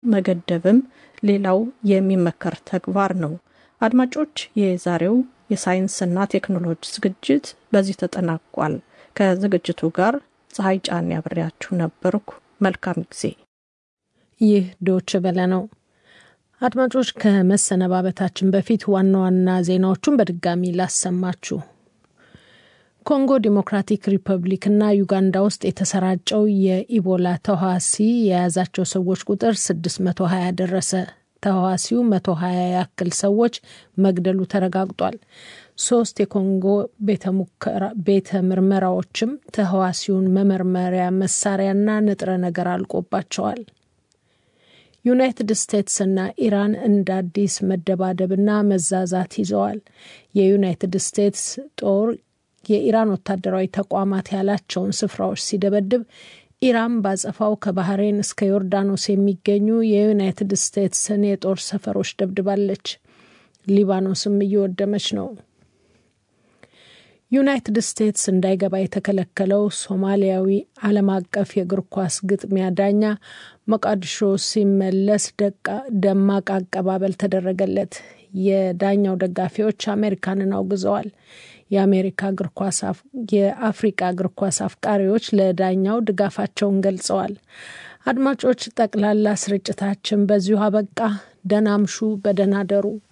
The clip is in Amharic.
መገደብም ሌላው የሚመከር ተግባር ነው። አድማጮች፣ የዛሬው የሳይንስና ቴክኖሎጂ ዝግጅት በዚህ ተጠናቋል። ከዝግጅቱ ጋር ፀሐይ ጫን ያብሬያችሁ ነበርኩ። መልካም ጊዜ። ይህ ዶች በለ ነው። አድማጮች፣ ከመሰነባበታችን በፊት ዋና ዋና ዜናዎቹን በድጋሚ ላሰማችሁ። ኮንጎ ዲሞክራቲክ ሪፐብሊክ እና ዩጋንዳ ውስጥ የተሰራጨው የኢቦላ ተዋሲ የያዛቸው ሰዎች ቁጥር 620 ደረሰ። ተዋሲው 120 ያክል ሰዎች መግደሉ ተረጋግጧል። ሶስት የኮንጎ ቤተ ምርመራዎችም ተህዋሲውን መመርመሪያ መሳሪያና ንጥረ ነገር አልቆባቸዋል። ዩናይትድ ስቴትስና ኢራን እንደ አዲስ መደባደብና መዛዛት ይዘዋል። የዩናይትድ ስቴትስ ጦር የኢራን ወታደራዊ ተቋማት ያላቸውን ስፍራዎች ሲደበድብ ኢራን ባጸፋው ከባህሬን እስከ ዮርዳኖስ የሚገኙ የዩናይትድ ስቴትስን የጦር ሰፈሮች ደብድባለች። ሊባኖስም እየወደመች ነው። ዩናይትድ ስቴትስ እንዳይገባ የተከለከለው ሶማሊያዊ ዓለም አቀፍ የእግር ኳስ ግጥሚያ ዳኛ ሞቃዲሾ ሲመለስ ደማቅ አቀባበል ተደረገለት። የዳኛው ደጋፊዎች አሜሪካንን አውግዘዋል። የአሜሪካ እግር ኳስ የአፍሪቃ እግር ኳስ አፍቃሪዎች ለዳኛው ድጋፋቸውን ገልጸዋል። አድማጮች፣ ጠቅላላ ስርጭታችን በዚሁ አበቃ። ደህና አምሹ፣ በደህና ደሩ።